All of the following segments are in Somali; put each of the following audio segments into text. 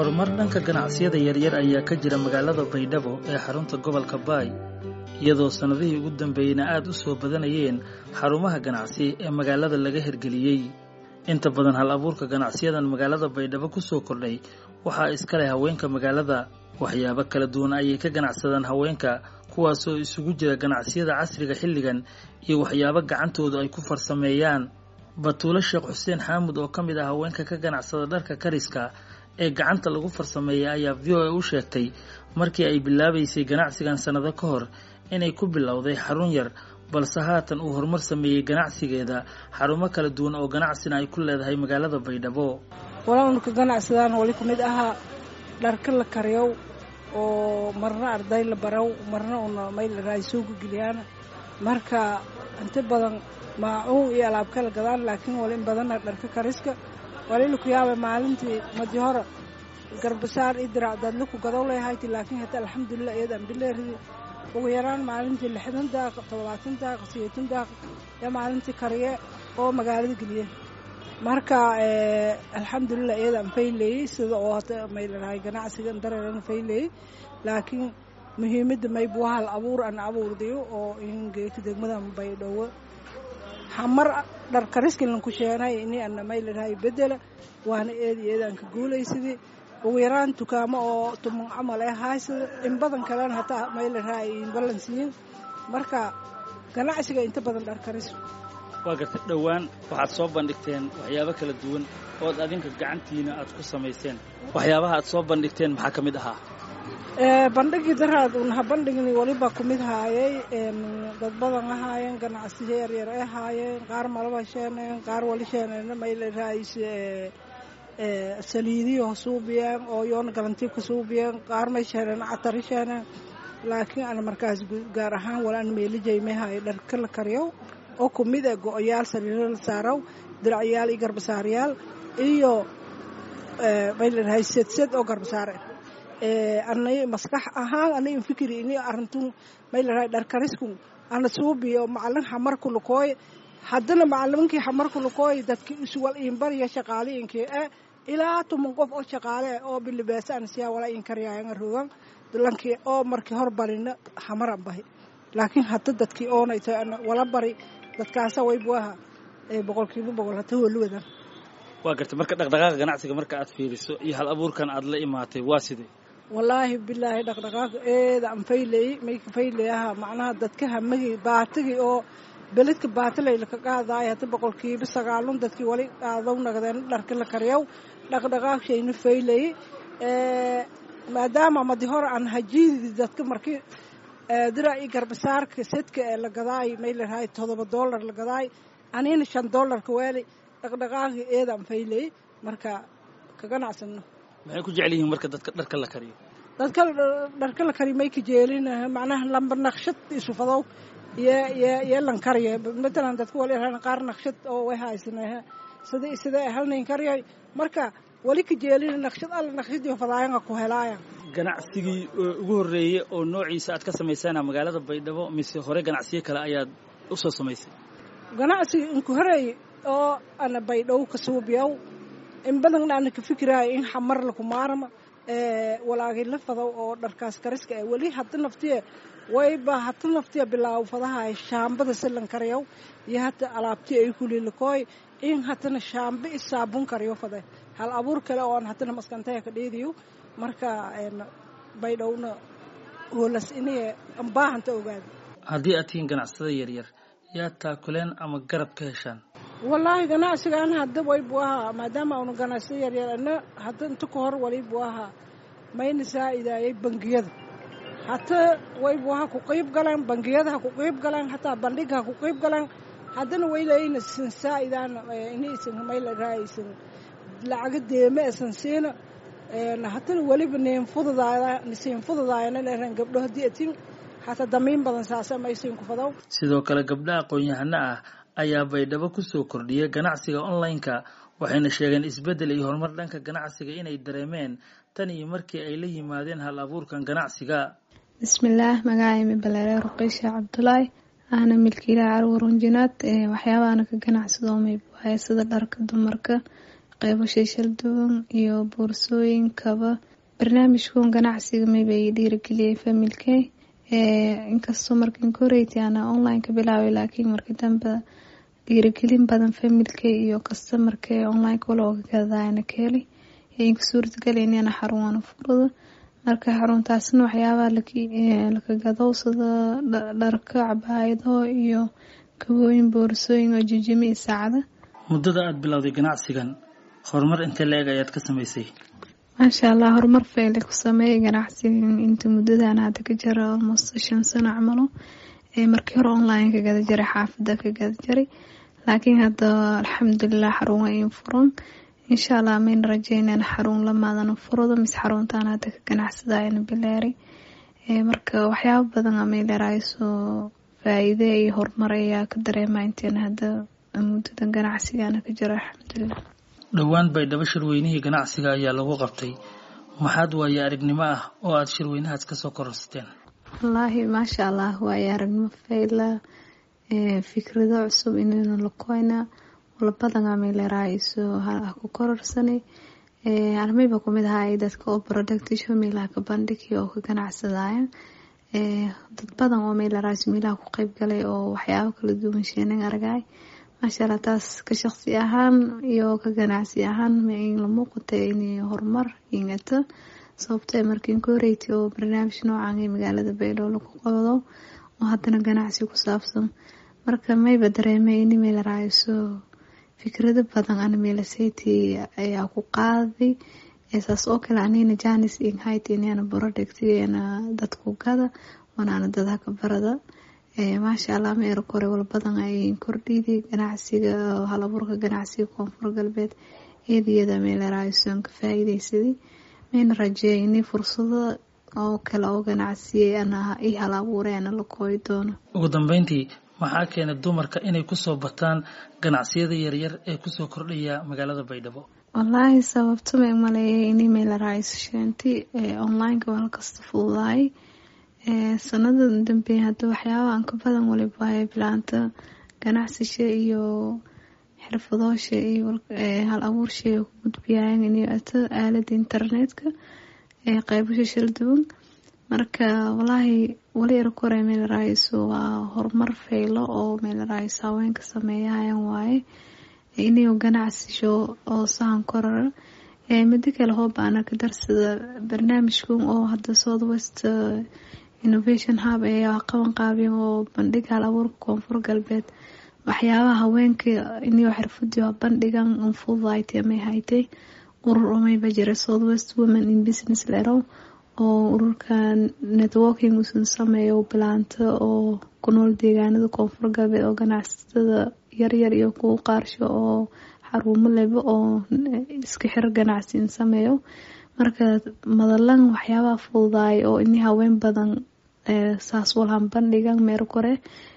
horumar dhanka ganacsiyada yaryar ayaa ka jira magaalada baydhabo ee xarunta gobolka baay iyadoo sannadihii ugu dambeeyeyna aad u soo badanayeen xarumaha ganacsi ee magaalada laga hirgeliyey inta badan hal abuurka ganacsiyadan magaalada baydhabo ku soo kordhay waxaa iska leh haweenka magaalada waxyaabo kala duwan ayay ka ganacsadaan haweenka kuwaasoo isugu jira ganacsiyada casriga xilligan iyo waxyaabo gacantoodu ay ku farsameeyaan batuulo sheekh xuseen xaamud oo ka mid ah haweenka ka ganacsada dharka kariska ee gacanta lagu farsameeya ayaa v o a u sheegtay markii ay bilaabaysay ganacsigan sannado ka hor inay ku bilowday xarun yar balse haatan uu horumar sameeyey ganacsigeeda xarumo kala duwan oo ganacsina ay ku leedahay magaalada baydhabo walowna ka ganacsadaan wali ku mid ahaa dharka la kariyow oo marna arday la barow marna una mayl raaysuuga geliyaan marka inta badan maacuun iyo alaab kala gadaan laakiin wali in badana dharka kariska walila ku yaaba maalintii madi hore garbasaar iyo dirac daadla ku gadow leehayti laakiin hata alxamdulilah iyadaan bileeridi ugu yaraan maalintii lixdan daaq toddobaatan daaq sideetan daaq iyo maalintii kariye oo magaalada geliye marka alxamdulilah iyadaan fayleeyey sida oo hata maylarahay ganacsiga dareeran fayleeyey laakiin muhiimadda maybu hal abuur an abuurdayo oo ingeeka degmadan baydhabo hamar dhar kariskilan ku sheenay ini ana maylarahay bedela waana eedi eedaan ka guulaysadii ugu yaraan dukaamo oo tuman camal ee haysada in badan kalena hataa maylarahay in ballansiyin marka ganacsiga inta badan dhar karis waa gartay dhowaan waxaad soo bandhigteen waxyaabo kala duwan ood adinka gacantiina aad ku samayseen waxyaabaha aad soo bandhigteen maxaa ka mid ahaa bandhigii daraad unaha bandhigni waliba ku mid haayay dad badan ahaayeen ganacsiyo yaryar ay haayeen qaar malaba sheeneen qaar wali sheeneen maylarahays saliidiyo suubiyeen oo yoona galantiib ka suubiyeen qaar may sheeneen catari sheeneen laakiin ana markaas gaar ahaan wala an meelijayme haay dharka la kariyow oo ku mid ah go-oyaal saliiro la saarow diracyaal iyo garbasaaryaal iyo maylarahay sedsed oo garbasaar ah anay maskax ahaan anay infikiri ini arintun maylarahay dharkarisku ana suubiyo macalin xamarku lukooy haddana macalinkii xamarku lukooy dadki isuwal iinbariya shaqaaliyinkii e ilaa tuman qof oo shaqaale oo bilibeesa an siyaa wala in karyaayanga rogan lankii oo markii hor barina xamaran bahi laakiin hadda dadkii oonayto wala bari dadkaasa waybu aha boqolkiiba boqol hata holuwadan waa gartay marka dhaqdhaqaaqa ganacsiga marka aad fiiriso iyo hal abuurkan aad la imaatay waa sidee wallaahi bilaahi dhaqdhaqaaq eeda an fayleey mayka fayleeyaha macnaha dadka hamagii baatagii oo beledka baatalayla ka qaadaaya hata boqolkiiba sagaalun dadkii wali qaadaw nagdeen dharka la kariyow dhaqdhaqaaq shayna fayleey maadaama madi hore aan hajiididi dadka markii dira i garbasaarka sedka ee la gadaay maylarahay todoba dollar la gadaay anina shan dollarka weeli dhaqdhaqaaqii eedaan fayleey marka ka ganacsano maxay ku jecel yihiin marka dadka dharka la kariyo dadka dharka la kariyo may ka jeelin macnaha lamba naqshad isufadow iyo iyo iyo lan kariyo matalan dadka wali rahan qaar naqshad oo way haysanaa sida sida halnayn kariyay marka wali ka jeelin naqshad alla naqshadii fadaayanga ku helaaya ganacsigii ugu horreeyey oo noociisa aad ka samaysana magaalada baydhabo mise hore ganacsiyo kale ayaad u soo samaysay ganacsiga inku horeey oo ana baydhabo ka suubiyow in badanna ana ka fikiraayo in xamar laku maarma walaagay la fadow oo dharkaas kariska ah weli hata naftiya wayba hata naftiya bilaaw fadahay shaambada silan kariyow iyo hata alaabti ay kulilakooy in hatana shaambe i saabun kariyo fade hal abuur kale oo aan hatana maskantaya ka dheediyo marka baydhowna hoolas inay baahanta ogaada haddii aad tihiin ganacsada yaryar yaa taakuleen ama garab ka heshaan wallaahi ganacsigaan hadda waybu ahaa maadaama aanu ganacsiyo yaryar ana hadda inta ka hor walibu ahaa mayna saa'idaayay bangiyada hata waybu ahaa ku qiib galeen bangiyada ha ku qiib galeen hataa bandhig ha ku qiib galeen haddana waylayna sin saa'idaan inaysan maylaraaaysan lacaga deeme esan siina hatana weliba niin fududaada siin fududaayana leeran gabdho haddii atin hataa damiin badan saasa maysiin ku fadow sidoo kale gabdha aqoon-yahano ah ayaa baydhabo ku soo kordhiyay ganacsiga online-ka waxayna sheegeen isbeddel iyo horumar dhanka ganacsiga inay dareemeen tan iyo markii ay la yimaadeen hal abuurkan ganacsiga bismillaah magacaymi baleere ruqiysha cabdulaahi ahna milkiilaha carwar runjinaad waxyaabaana ka ganacsado mayb waaye sida dharka dumarka qeybo shayshal duwan iyo boorsooyinkaba barnaamijkan ganacsiga mayba i dhiirageliyay familkey inkastoo markan koreyta ana online ka bilaabay laakiin markii dambe dhiiragelin badan familkey iyo kastamarka online wala oga gadayana ka helay inka suurtagalay inana xarunwana furada marka xaruntaasna waxyaabaha laka gadowsada dharka cabaayado iyo kabooyin boorsooyin oo jijimi iyo saacada muddada aada bilowday ganacsigan horumar intee la-eg ayaad ka samaysay maasha allah horumar fayle ku sameeyay ganacsigan inta muddadan hadda ka jira almost shan sano camalo markii hore online ka gada jiray xaafada ka gada jiray laakiin hadda alxamdulilah xarun waa in furan insha allah mayna rajeynaan xarun lamaadana furado mise xaruntaan hadda ka ganacsadayana bilaaray marka waxyaaba badan amaylerayso faa-iide iyo horumar ayaa ka dareema inteena hadda muddadan ganacsigana ka jira alxamdulilah dhowaan baydhabo shirweynihii ganacsiga ayaa lagu qabtay maxaad waaye aragnimo ah oo aada shirweynahaas kasoo kororsateen wallaahi maasha allah waaye aragnimo fayla fikrado cusub inaynu lakoyna walabadan amaylerayso ku kororsanay armayba kumid ahaa dadka oo productisho meelaha ka bandhigi oo ka ganacsadayan dad badan oo maylerayso meelaha ku qeyb galay oo waxyaabo kala duwan sheenan argay maasha allah taas ka shaqsi ahaan iyo ka ganacsi ahaan la muuqata inay horumar ingato sababto markiin ka horeyti oo barnaamij noocan ee magaalada baydhabo lagu qabado oo haddana ganacsi ku saabsan marka mayba dareemay in maylerayso fikrado badan ana meelaseti ayaa ku qaaday saas oo kale anina janis inhayt inana borodhegtigana dadku gada wanaana dadha ka barada maasha allah ma era kore wal badan ay kordhiday ganacsiga hal abuurka ganacsiga koonfur galbeed eediyada meelerayson ka faa-iideysaday mayna rajeeya inay fursado oo kale oo ganacsiyay ana i hal abuuray ana la kooyi doono ugu dambeyntii maxaa keenay dumarka inay kusoo bataan ganacsiyada yaryar ee kusoo kordhaya magaalada baydhabo wallaahi sababto ma maleeyay inay meelerayso sheenti onlineka waa halkasta fududaay sanada dambeey hadda waxyaaba aan ka badan waliba waaya bilaanta ganacsisha iyo xirfadoosha iyo hal abuurshay ku gudbiyaayan inay ato aalada internetka qeybasha shal duwan marka walaahi wali erkore meelerayso waa horumar faylo oo meelerayso haweenka sameeyahayan waaye inay ganacsisho oo sahan korara midi kale hoobaana ka darsada barnaamijkan oo hadda south west innovation hub ayaa qaban qaabiyan oo bandhig hal abuurka koonfur galbeed waxyaabaha haweenka inio xirfadii bandhigan unfudayt may haytay urur omayba jira south west women in business lerow oo ururka networking usan sameeyo bilaanto oo ku nool deegaanada koonfur galbeed oo ganacsatada yaryar iyo kuwa qaarsho oo xaruumo leba oo iska xir ganacsiin sameeyo marka madalan waxyaabaha fududaay oo ini haween badan saas walhan bandhigan meer kore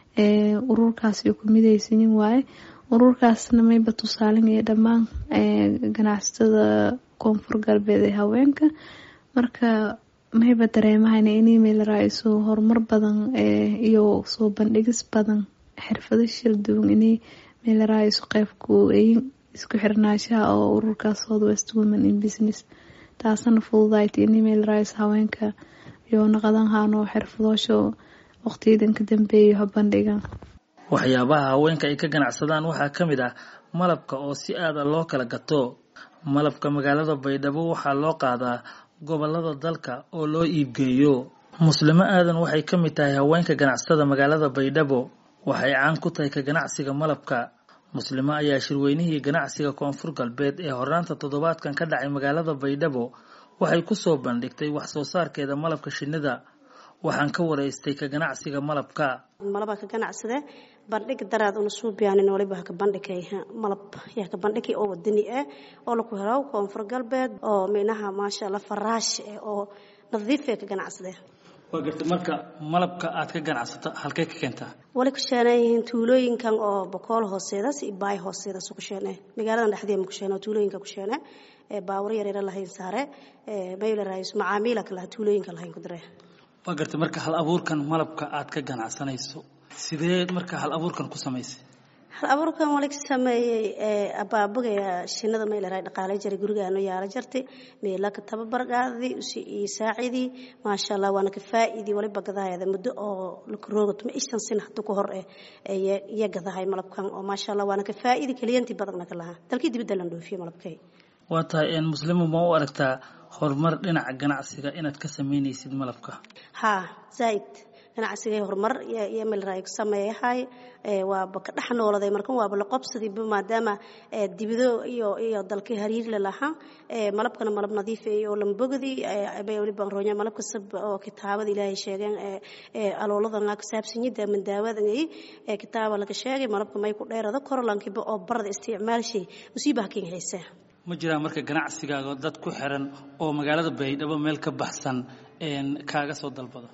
ururkaas ku midaysanin waaye ururkaasna mayba tusaalinaya dhammaan ganacsatada koonfur galbeed ee haweenka marka mayba dareemahayna inay meelerayso horumar badan iyo soo bandhigis badan xirfado shil duwan inay meelerayso qeybku isku xirnaashaha oo ururkaas south west women in business taasana fududayta inay meelerayso haweenka iyo naqadan haano xirfadoosha waqtiyadan ka dambeeya habandhigan waxyaabaha haweenka ay ka ganacsadaan waxaa ka mid ah malabka oo si aada loo kala gato malabka magaalada baydhabo waxaa loo qaadaa gobolada dalka oo loo iibgeeyo muslimo aadan waxay ka mid tahay haweenka ganacsada magaalada baydhabo waxay caan ku tahay ka ganacsiga malabka muslimo ayaa shirweynihii ganacsiga koonfur galbeed ee hornaanta toddobaadkan ka dhacay magaalada baydhabo waxay kusoo bandhigtay wax soo saarkeeda malabka shinnida waxaan ka waraystay ka ganacsiga malabka malaba ka ganacsade bandhig daraad una suubiyaanin waliba haka bandhigay malab yaa ka bandhigi oo wadani ah oo laku helo koonfur galbeed oo minaha maasha allah faraash eh oo nadiif ee ka ganacsade waa garta marka malabka aad ka ganacsato halkee ka keentaa wali ku sheenan yihiin tuulooyinkan oo bokool hooseedas iyo baay hooseedas ku sheene magaaladan dhexdeeda ku sheene tuulooyinka ku sheene ee baawar yar yar lahayn saare ee mayla raayis macaamiila kala tuulooyinka lahayn ku diree waa garta marka hal abuurkan malabka aad ka ganacsanayso sidee marka hal abuurkan ku samaysay hal abuurkan wali ka sameeyey abaabagaya shinada mayleraa dhaqaalay jiray gurigaano yaala jartay meela ka tababargaadii usi iyo saacidii maasha allah waana ka faa'iidii waliba gadaayada muddo oo lakaroogato ma ishan sin hadda ku hor eh iyo gadahay malabkan oo maasha allah waana ka faa'iidi kaliyantii badanna ka lahaa dalkii dibadda lan dhoofiye malabkay waa tahay muslimu ma u aragtaa horumar dhinaca ganacsiga inaad ka sameynaysid malabka haa zaaid ganacsigay horumar iyo melray sameeyahay waaba ka dhex nooladay markan waaba la qobsadiiba maadaama dibido iyo iyo dalkii hariir la lahaa malabkana malab nadiif iyo lambogdi bay waliba roonya malabka sab oo kitaabada ilaahay sheegeen alooladan ka saabsanyida mandaawadan ay kitaaba laga sheegay malabka may ku dheerada korolankiba oo barada isticmaalshay musiibaha kin haysaa ma jiraan marka ganacsigaaga dad ku xiran oo magaalada baydhabo meel ka baxsan kaaga soo dalbada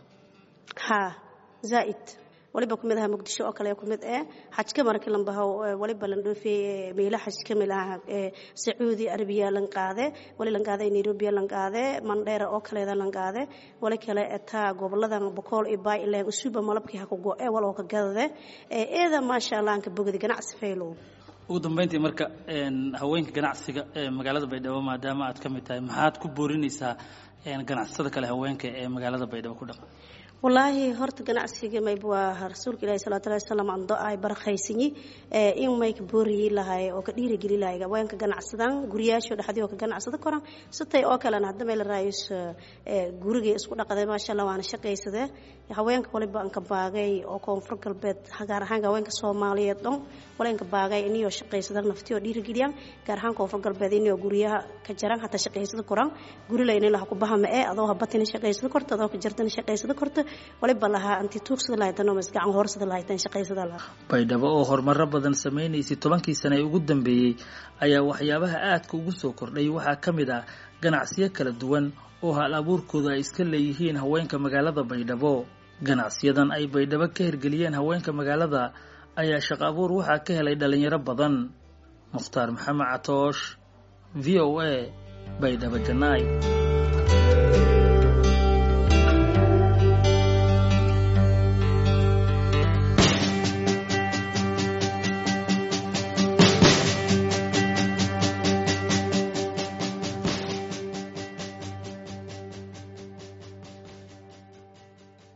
haa zaaid waliba kumid aha muqdisho oo kale kumid eh xajka markii lan baho waliba lan dhoofiyey meelo xaj ka mid aha sacuudi arabiya lan qaade wali lan qaade nairobi lan qaade mandheera oo kaleeda lan qaade wali kale taa goboladan bokool iyo bay ileen usuba malabkii ha ku go ee wal oo ka gadade eeda maasha allah ka bogdi ganacsi faylow ugu dambeyntii marka haweenka ganacsiga ee magaalada baydhabo maadaama aad ka mid tahay maxaad ku boorinaysaa ganacsatada kale haweenka ee magaalada baydhabo ku dhaqan wallaahi horta ganacsiga mayb waa rasuulka ilahi salawatu llahi wasalam ando ay barakaysanyi in may ka booriyi lahay oo ka dhiirigeli lahay haweenka ganacsadan guriyaasho dhexdii oo ka ganacsada koran sitay oo kalena hadda meel raayus gurigay isku dhaqaday maasha allah waana shaqaysade haweenka waliba anka baagay oo koonfur galbeed gaar ahaan haweenka soomaaliyeed dhan walenka baagay iniyoo shaqaysada nafti oo dhiirigeliyaan gaar ahaan koonfur galbeed iniyoo guryaha ka jaran hataa shaqaysada koran guri layna laha ku bahama ee adoo habatina shaqaysada korta adoo ka jartana shaqaysada korta waliba lahaa anti tuugsada lahaytan oo masgacan hoorsada lahaytan shaqaysada lahaa baydhabo oo horumaro badan samaynaysay tobankii sane ee ugu dambeeyey ayaa waxyaabaha aadka ugu soo kordhay waxaa ka mid ah ganacsiyo kala duwan oo hal abuurkooda ay iska leeyihiin haweenka magaalada baydhabo ganacsiyadan ay baydhabo ka hirgeliyeen haweenka magaalada ayaa shaqo abuur waxaa ka helay dhalinyaro badan mukhtaar maxamed catoosh v o a baydhabo janaay